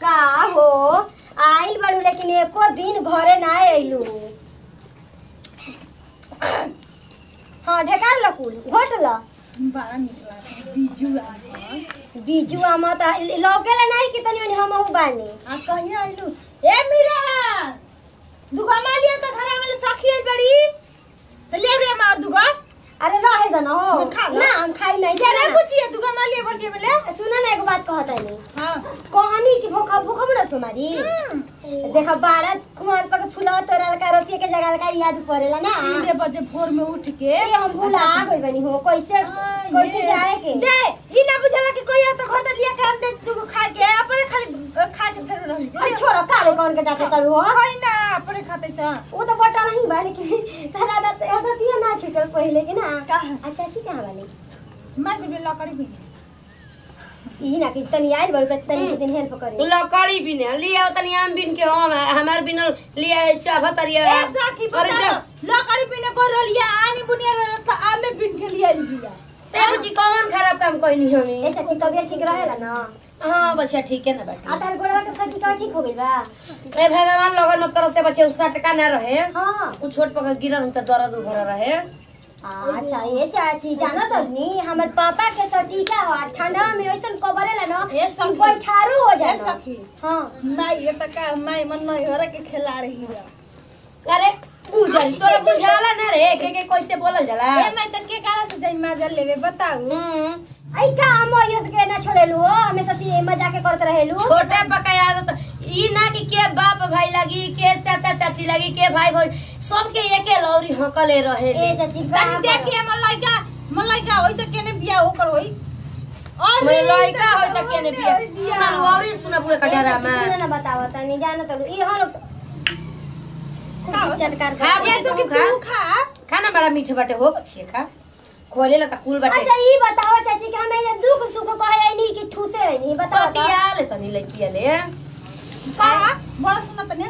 का हो आइल बाड़ू लेकिन एको दिन घरे ना अइलू हाँ ढेकार लकुल घोट ल बड़ा निक लागल बीजू आम बीजू आमा त लौकेला नहीं कि तनी मनी हमहू बानी आ कहिया आइलू ए मीरा दुगा मालिया तो धरा में सखी आइल बड़ी तो ले रे मा दुगा अरे रहे दन हो खा ला। ना हम खाई नहीं जरा सुना कुछ ये दुगा मालिया बटे में ले सुना ना एक बात कहता नहीं हां कहानी की भूखा भूखा बना सुमारी देखा बारह कुमार पक फुला तोरल का रोटी के जगह का याद पड़ेला ना तीन बजे भोर में उठ के ए हम भूला गई बनी हो कैसे हाँ, कैसे ये। जाए के दे ई ना बुझला कि कोई आ तो घर दे लिया के हम दे तू खा के अपने खाली अ, खा के फिर रह अरे छोड़ो काले कौन के डाके तरू हो कोई ना अपने खाते सा वो तो बटा नहीं बा लेकिन तारा दा तो दिया ना छूटल पहले के ना का अच्छा अच्छी कहां वाली मैं भी लकड़ी भी ई ना कि तनी आइल बड़ के तनी के दिन हेल्प करे लकड़ी बिने लिया तनी आम बिन के हम हमार बिन लिया है चाह तरिया ऐसा की अरे बता जा लकड़ी बिना कर रलिया आनी बुनिया रहल त आमे बिन के लिया लिया ते बुची कौन खराब काम कहनी ए हमी चाची तबियत ठीक रहेला ना हां बच्चा ठीक है ना आ बेटा तार गोड़वा के सर्दी का ठीक हो गइल बा ए भगवान लगन मत करो से बच्चे उसका टका ना रहे हां उ छोट पक गिरल त दर्द उभर रहे अच्छा ये चाची जाना तो नहीं हमर पापा के सटीका हो आ ठंडा में ऐसन कबरेला ना ए कि सखी। बैठारू हो ए जाए सखी हां नहीं ये त का मैं मन नहीं हो के खिला रही है अरे उजल तोरा बुझाला ना रे के के कैसे बोलल जाला ए मैं त के कारण से जाई माजल लेवे बताऊ हम्म आई का हम यस के ना छोड़ेलू हो हमेशा से मजाक के करत रहेलू छोटे पका आदत ई ना कि के बाप भाई लगी के चाचा चाची लगी के भाई भाई सबके एके लौरी हकले रहे ए चाची का तनी देखिए मन लइका मन लइका होई त केने बिया होकर होई और मैं लइका होय त केने बिया सुनल औरी सुनबुए कटरा में सुन ना बतावा तनी जाना तो ई हम लोग चटकार खा कर बुझी ऐसा तू कि खा तू खा खाना बड़ा मीठ बाटे हो बच्चे खा खोले ला त कुल बाटे अच्छा ई बताओ चाची कि हमें ये दुख सुख कहे नहीं कि ठूसे है नहीं बताओ तो। पतिया ले तनी लइकिया ले का बड़ा सुना तने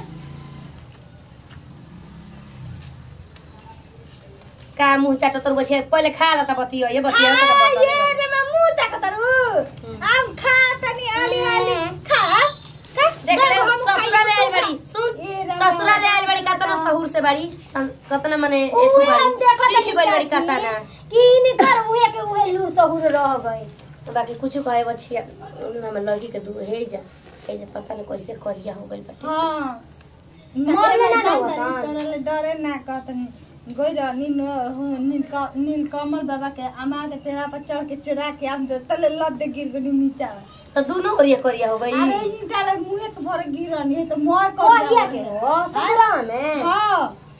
का मुंह चाटो तोर बसे पहिले खा ला त बतियो ये बतिया त हाँ, बतियो ये रे मैं मुंह देखतरू आम खा तनी आली आली खा खा देख ले देखो, हम ससुरा ले खाई आइल बड़ी सुन ए रे ससुरा ले आइल बड़ी कतना सहूर से बड़ी सन- कतना मने एथु उहे हम बड़ी देखत सीख हनी गइल बड़ी चाची कतना कि इनकर उहे के उहे लूर सहूर रह गए बाकी कुछ कहे बछिया हम लगी के दूर हे जा हे जा पता नहीं कैसे करिया हो गइल बाटे हाँ मर में ना डरे होता। डरे डरे ना कहतनी गइल नील नील नील कमल बाबा के अमा के पेड़ा पर चढ़ के चढ़ा के आम जो तले लद गिर गनी नीचा तो दोनों ओरिया करिया हो गई अरे ई डाले मुंह के भर गिरनी है तो मोय कर कहिया के हो ससुरा में हां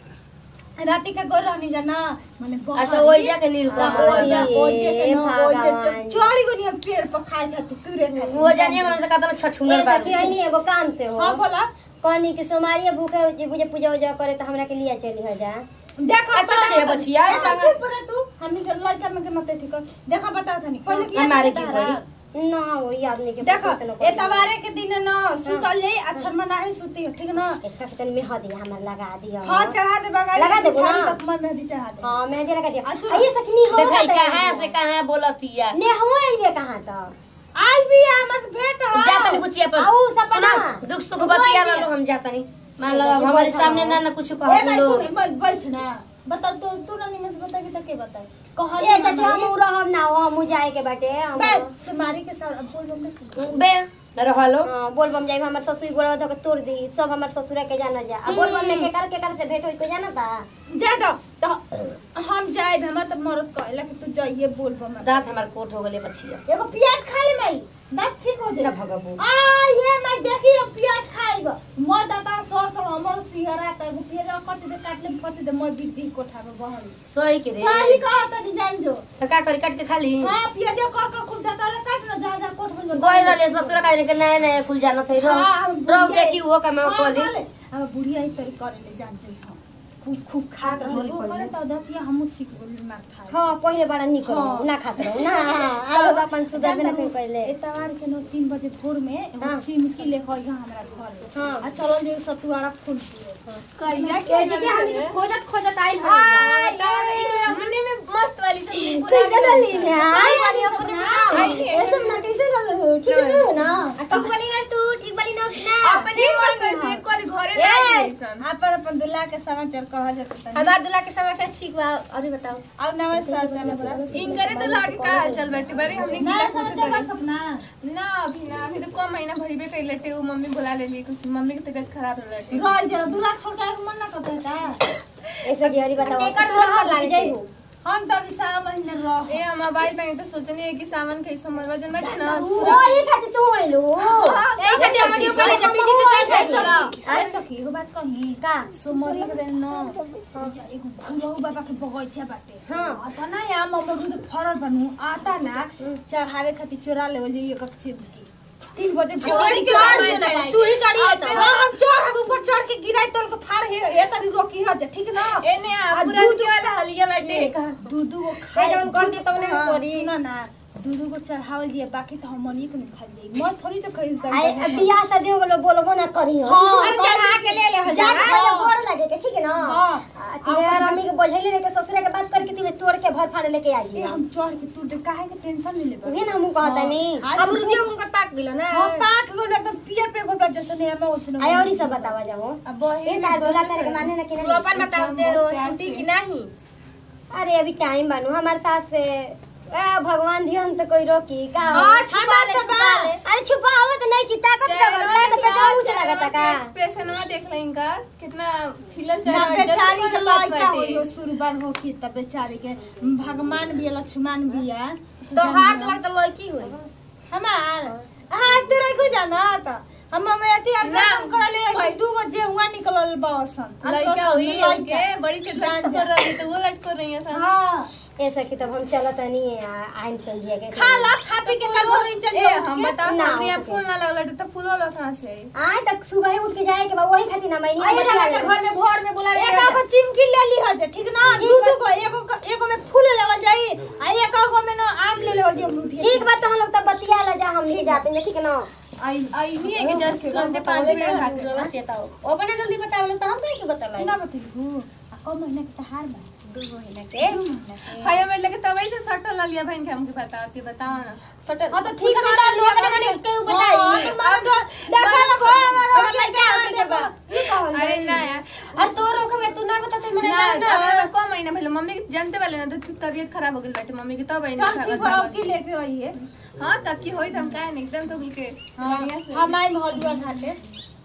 राती का गोर रहनी जाना माने बहुत अच्छा ओइ जा के नील कमल ओइ जा ये ओइ जे के न ओइ जे भगवान। चढ़ी गनी पेड़ पर खाए खातिर तुरे खातिर वो जानिए मन से कतना छछुंदर ए बात सखी आई नहीं एगो काम से हो हां बोला कहनी कि सोमारिया भूखे जी बुझे पूजा उजा करे तो हमरा के लिया चली हो जा देखा अच्छा दे बचिया संग चुप रह तू हमनी के लड़का में के मत थी कर देखा बता था नहीं पहले किया हमारे बता की रहा। करी? ना वही आदमी के देखो पता चलो एतवारे के दिन न सुतल जाई अच्छा मना है सुती ठीक न इसका किचन में हदी हमर लगा दिया हां चढ़ा दे बगाड़ी लगा दे तू ना। झाड़ी तक मैं मेहंदी चढ़ा दे हां मेहंदी लगा दिया आ, सुन। आइए सखनी हो देखै कहां से कहां बोलतिया ने हो ये कहां तो आज भी हमर से भेंट हो जाता नहीं बुचिया पर आऊ सपना। सुना दुख सुख बतिया ला लो हम जाता नहीं मान लो अब हमारे सामने ना ना कुछ ए कह भाई बोलो सुन मत बैठ ना बता तो तू ना निमस बता के तके बता कह ए चाची हम रहब ना हो हम जाए के बाटे हम बे सुमारी के साथ अब बोल बम चल बे रहलो हाँ, बोलबम जाई हमर ससुर गोड़ा धो के तोड़ दी सब हमर ससुर के जाना जा अब बोलबम में के कर के कर से भेंट होई को जाना था जा दो तो हम जाए हमर तो मरद कहला कि तू जाइए बोल बम दांत हमार कोट हो गले बचिया एगो प्याज खा ले मई दांत ठीक हो ना जाए भगबू आ ये मैं देखी अब प्याज खाएगा मैं दादा सर सर हमर सिहरा त एगो प्याज कच दे काट ले कच दे मैं बिक कोठा में बहल सही के रे सही कहा तनी जान जो तो का करी काट के खा ली हां प्याज कर कर खुद दादा ले काट ना जा जा कोठ में गोई रहले ससुर का के नया नया कुल जाना थे रो हाँ, हम रो बुढ़िया- देखी वो का मैं हाँ, कोली बोले। अब बुढ़िया ही तरी करे ले जान जो हम खूब खूब खात रहल वो करे तो दतिया हमहु सीख गेली मार खाए हाँ पहले बड़ा निक रहो हाँ। ना खात रहो ना अब अपन सुधर बिना फिर कहले एतवार के नो तीन बजे भोर में एगो हाँ। चिमकी ले गई हमरा घर हाँ। आ चलो जो सतुआरा फूल दिए कहिया ए जी के हम खोजत खोजत आइल हमने में मस्त वाली सब्जी कैसे डली रे हाय ऐसे ना कैसे डल हो ठीक है ना ठीक वाली ना तू ठीक वाली ना सन अपन अपन दुल्हा के समाचार कहल जाता तनी हमार दूल्हा के समाचार ठीक बा और बताओ अब नमस्कार समाचार इनकरे तो लागे का हाल चल बैठे बड़ी हमने ना गीला कुछ समाचार का सपना ना अभी ना अभी तो कम महीना भरीबे कर लेटे वो मम्मी बुला लेली कुछ मम्मी की तबीयत खराब हो लेटी रह जरा दुल्हा छोड़ के मन ना करता है का ऐसे की हरी बताओ केकर तोहर घर घर लागे लागे जाइबू हम तो अभी सात महीने रह ए हम मोबाइल पे तो सोचनी है कि सावन के समरवा जन बैठे ना ओही खातिर तू आइलू यही खातिर हम यो करे जब बीजी तो चल जाई अरे सखी एगो बात कही का सोमरी के दिन न एगो घुरहु बाबा के बगैचा बाटे हाँ। आता ना या अमरूद फरल बनू आता ना चढ़ावे खातिर चोरा लेवल जाई एक एक चीज की तीन बजे भोर के समय चढ़ाई। तू ही चढ़ी है तो हाँ हम चढ़ हम ऊपर चढ़ के गिराई तोल के फाड़ हे ए तनी रोकी ह जे ठीक ना ए ने आ पूरा दूध- के वाला हलिया बैठे दू दू गो ए जवन कर दे तवने हाँ, करी। सुनो ना दू दू गो चढ़ावल दिए बाकी तो हम मनी के नहीं खा जाई मैं थोड़ी तो खाई सकती आई अब बियाह शादी हो गेलो बोलबो ना करी हो हाँ, हम चढ़ा के ले ले हो जा जा के गोर लगे के ठीक है ना हाँ। आ, तेरे मम्मी के बझैले रह के ससुरे के बात करके तू तोड़ के भर फाड़ लेके आई ए हम चढ़ के तू दे काहे के टेंशन नहीं लेबे उहे ना हमहू कहता नहीं आज अब रुदियो उनका पाक गेलो ना हाँ पाक गो एकदम पियर पे भर जैसे नहीं हम ओसने आई और ई सब बतावा जाओ अब ये तार दूल्हा करे के माने ना कि तू नहीं अपन बताओ दे हो छुट्टी की नहीं अरे अभी टाइम बानू हमारे सास से आ, भगवान धियन तो कोई रोकी का हो? हां छुपा ले तो छुपा बा। ले अरे छुपावत नहीं की ताकत का बड़ा तो जाऊ चला गता का एक्सप्रेशन में देख ले इनका कितना खिलल ना चेहरा बेचारी के बात लड़का बाटे। हो सुरबार हो की तब बेचारी के भगवान भी है, लक्ष्मण भी है तो हाथ लग तो लड़की हुई हमार हाँ तू रही को जाना त हम में अति ऑपरेशन करा ले रही दू गो जे हुआ निकलल बासन लड़का हुई लड़का उनके बड़ी चटपट कर रही तो वो लटक रही है सब हाँ ऐसा की तब हम चलत नहीं आइन चल जिया के खा ला खा पी के कल भोर चल ए हम बताओ ना, सामने हो आप सके। फूल ना लगला तो फूल वाला कहां से आई आए तक सुबह ही उठ के जाए के बा वही खातिर ना मैंने आई लगा के घर में भोर में बुलावे एक आगो चिमकी ले ली हजे ठीक ना दू दू गो एगो एगो में फूल लेवल जाई आ एक आगो में ना आम ले लेवल जाई अमरूद ठीक बात तो हम लोग तब बतिया ला जा हम नहीं जाते हैं ठीक है ना आई आई नहीं है कि जस्ट के घंटे पाँच मिनट खाते बताओ अपने जल्दी बताओ तो हम कहीं के बताला ना बतलू आ कम महीना के तहार बा दू महीना के दू महीना के हाय मैं लगे तब से सटल लिया बहन के हमके बताओ कि बताओ ना सटल हाँ तो ठीक है है तो अपने मने के बताई देखा ना गो हमारा हमार लड़का होते के बा ई कहल अरे ना यार और तो रोकोगे तू ना बताते मने ना ना अब ना कम महीना पहले मम्मी के जानते वाले ना तो तबीयत खराब हो गई बैठे मम्मी की तब आई चल ठीक बा की लेके आई है हाँ तब की होई हम काहे नहीं एकदम तो के बढ़िया से हम आई हलुआ घाटे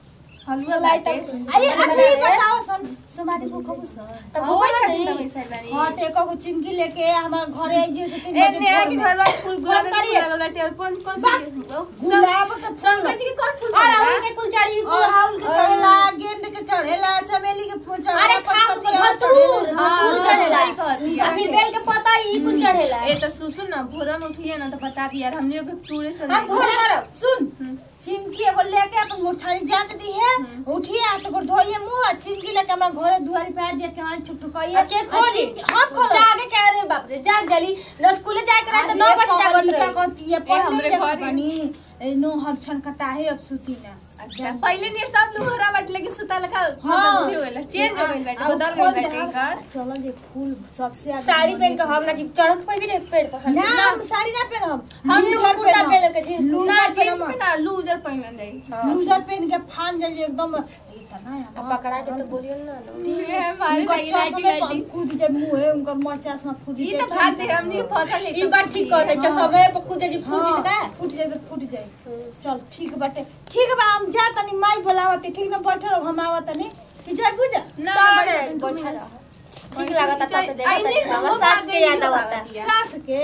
हलवा लाई लाते तक आई अच्छा ये बताओ सन सुमारी को खबु सर तब वो वो खातिर नहीं तब ऐसा बनी हां ते को चिमकी लेके हमार घरे आई जे से तीन ए बजे नया भोर के में। घर वाला फूल गुलाब के करिए? फूल लगल बाटे और कौन कौन सी गुलाब का शंकर जी के कौन फूल और लगल बा? उनके कुलचारी और हाउल के चढ़ेला गेंद के चढ़ेला चमेली के फूल चढ़ेला अरे खास तो पत्तियाँ धतूर चढ़ेला। हाँ, धतूर चढ़ेला सही कहती है। आ फिर बेल के पता ई कुल चढ़ेला ए तो सुसुन ना भोरन उठिए ना तो बता दी यार हमने के टूरे चले हम भोर करब सुन हम्म। चिमकी एगो लेके अपन मुठारी जात दी है उठिए आ तो धोइए मुंह आ चिमकी लेके हमरा घरे दुआरी पे आ जे के हाथ ठुक ठुकाइए के खोजी हम खोलो जागे के अरे बाप रे जाग जली न स्कूले जाए के रहे तो 9 बजे जागत रहे कहती है ए, हमरे पहले घर बनी ए, नो हम छन कटाहे अब सुती ना अच्छा पहले नियर सब लोग घरा बाटे लेके सुता लगा हाँ। मतलब हो गेल चेंज हो गेल बाटे आ- बदल आ- गेल खोल बाटे दे, घर चलो ये फूल सबसे आगे साड़ी बने पहन के हम ना जी चढ़क पे भी रे पेड़ पसंद ना हम साड़ी ना पहनब हम लूजर कुर्ता पहनब। पहन के जींस ना लूजर जींस पहनब। में ना लूजर पहन जाई लूजर पहन के फान जाइए एकदम इतना अब पकड़ा के तो बोलियो ना उनका चश्मा पर कूद जाए मुंह है उनका मोर चश्मा फूट ई जाए तो भाग जे हमनी के फसल है ई बात ठीक कहते छ समय पर कूदे जी फूट हाँ, जीत का फूट जाए तो फूट जाए चल ठीक बाटे ठीक बा हम जा तनी माई बोलावत ठीक ना बैठल हम आवत तनी कि जाए बुझा ना चल बैठ- बैठा रह ठीक लागत ता तो आई नहीं, देखा हमहू हमर सास भाग के गई याद लोग आवता आवतिया। सास के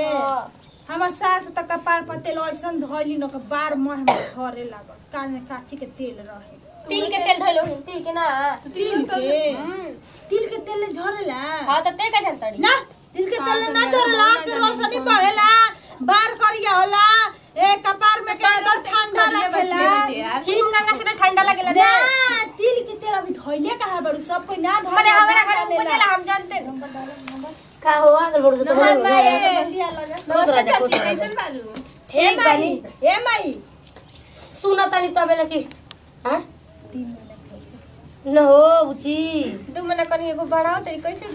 हमर सास त कपार पर तेल ऐसन धइली न के बार मुंह में झरे लागल काने काची के तेल रहे तिल के तेल धइलो तिल के ना तिल के हम्म तिल के तेल झरेला हां त ते का जानतड़ी ना तिल के तेल हाँ, ना तो झरेला ना के जानी रोशनी कौन। पड़ेला बार करिया होला ए कपार में के एकदम ठंडा करिया रखेला बैठले रहते यार हिम गंगा से ना ठंडा लगेला रे ना तिल के तेल अभी धइले कहा बड़ू सब कोई ना धरे माने हमरा घर में उपजेला हम जानते का हो अगर बोल तो नहा बोल माई। बंदिया लगा नमस्ते चाची कैसन बालू ए ठीक माई बानी ए माई सुन तनी तबे लकी हां तीन मिनट न हो बुची दू महीना कनी एगो बढ़ाओ तरी कैसे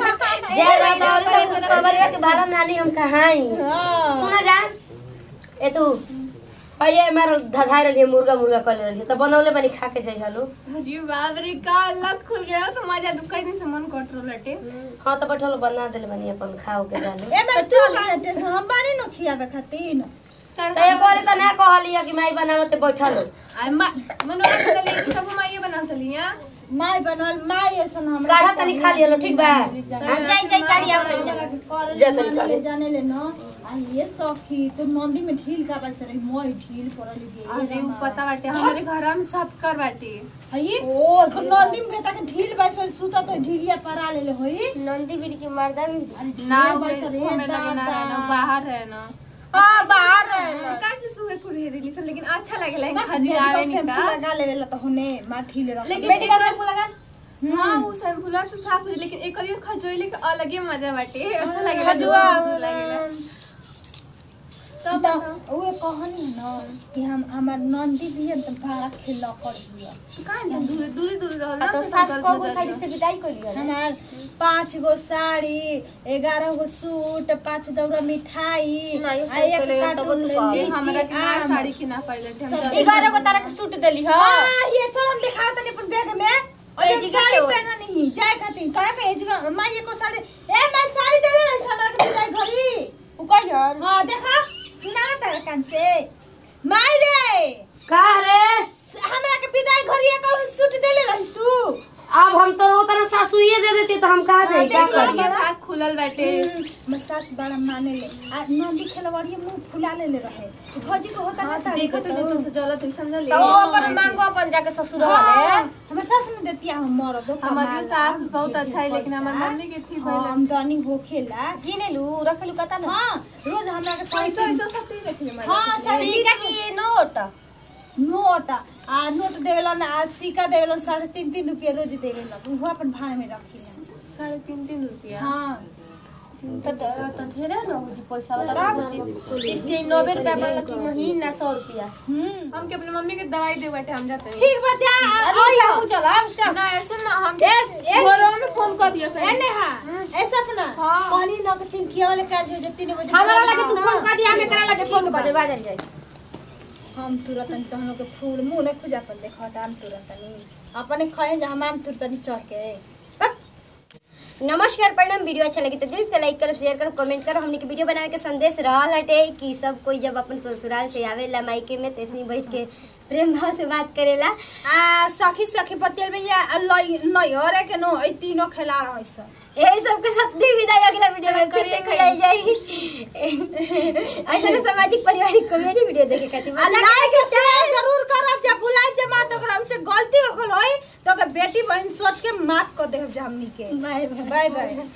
जय बाबा और कहीं कुछ खबर के भाड़ा नाली हम कहाई हां सुना जा ए तू पहिले मार धधाइ रहलिए मुर्गा मुर्गा कर रहलिए त बनौले बनी खा के जाइ हलो अरे बाप रे का लत खुल गया तो मजा कई दिन से मन कट रहा लटे हाँ त बैठल बना देले बनी अपन खाओ के जाने ए मैं तू काहे टेंशन हम बानी न खियावे खातिर त एक बार त ना कहलिए कि माई बनावते बैठल आई मा मनोरा के लिए सब माइए बना चलिया माई बनल माई ऐसन हम काढ़ा तनी खा लियलो ठीक बा जाई जाई काढ़ी आओ तनी जा तनी काढ़ी। जाने ले न आ ये सखी तो मंदी में ढील का बस रही मोई ढील करल अरे गे उ पता बाटे हमारे घर में सब कर बाटे हई ओ नंदी में तक ढील बस सुता तो ढीलिया परा ले ले होई नंदी बीर की मर्दा भी ना बस रे हमें लगे ना रहना बाहर रहना हां बाहर रहना काट सुबह कुड़े रेली सब लेकिन अच्छा लगेला इन खजियावे शैम्पू निका लगा लेवे ला तो होने मा ढील रख लेकिन बेटी का शैम्पू लगा हाँ वो शैम्पूला से साफ हो जाए, लेकिन एक और खजोइले के अलग ही मजा बाटे अच्छा लगेला खजुआ। दूर लगेला तो उहे कहनी है न कि हम हमार नंदी भी है तो बड़ा खेला कर दिया कहाँ जाए दूर दूर दूर रहल ना तो से सास कर को दूर साड़ी दूर। से विदाई कर लिया हमार पाँच गो साड़ी ग्यारह गो सूट पाँच दौरा मिठाई नहीं, आ सब एक तो ले, तब कार्टून तो ये लीची, हमरा के ना आम। साड़ी की ना पाइले थे हम सब जल्दी- ग्यारह को तारा के सूट देली हां हाँ, ये चल हम दिखाओ तनी अपन बैग में और ए, ये जिगर साड़ी के होई। पहना नहीं जाए खातिर कहे के एजगा मां ये को साड़ी ए मैं साड़ी दे दे हमरा के जाए घरी उ कहियो हां देखा सुना तारा कान से माई रे का रे हमरा के विदाई घरी का सूट देले रहिस तू अब हम तो उतना सासुए दे देती तो हम कहा हाँ, जाई का देख लो। करी ये भाग खुलल बाटे मैं सास बड़ा माने ले आ नंदी खेलवाड़ी मुंह फुला ले ले रहे भौजी को होता ना साड़ी देखो तो देता देखो से जलत है समझ ले तो वो अपन मांगो अपन जाके ससुर वाले हाँ, हमर सास में देती हम मर दो हमारी सास बहुत अच्छा है लेकिन हमार मम्मी के थी पहले हम दनी होखेला गिने लू रखलू कता ना हाँ रोज हमरा के साड़ी पैसा वैसा सब दे रखे हमारे हाँ साड़ी सिक्का की नोट नोट आ नोट देवेला ना आ सिक्का देवेला साढ़े तीन तीन रुपया रोज देवेला वो अपन भाड़ में रखिला साढ़े तीन तीन रुपया हाँ त त ढेरे न हो जी पैसा वाला इस दिन 90 रुपया वाला की महीना 100 रुपया हम्म हम के अपने मम्मी के दवाई दे बैठे हम जाते हैं ठीक बचा अरे जाऊ चल अब चल ना ऐसे ना हम एस एस बोलो में फोन कर दिया ए सर नेहा ऐसा अपना हाँ। पानी ना के चिंकिया वाले काज हो जब तीन बजे हमारा लगे तू ना। फोन कर दिया हमें करा लगे फोन कर दे बाजल जाए हम तुरंत नहीं तो हम लोग के फूल मुंह नहीं खुजा पर देखा हम तुरंत नहीं अपने खाए जा हम आम तुरंत नहीं चढ़ के बक। नमस्कार प्रणाम वीडियो अच्छा लगे तो दिल से लाइक करो शेयर करो कमेंट करो हमने के वीडियो बनावे के संदेश रहल हटे कि सब कोई जब अपन ससुराल से आवेला मायके में तैसनी बैठ के प्रेम भाव से बात करेला आ सखी सखी पतियल में या लई नयरे के नो ई तीनों खेला रह सब यही सबके साथ दी विदाई अगला वीडियो में फिर करिए मिलाई जाएगी ऐसा सामाजिक पारिवारिक कॉमेडी वीडियो देखे खातिर लाइक शेयर जरूर करब जब भुलाई जे मात ओकरा हमसे गलती हो गल होई तो के बेटी बहन सोच के माफ कर देब जे हमनी के बाय बाय बाय बाय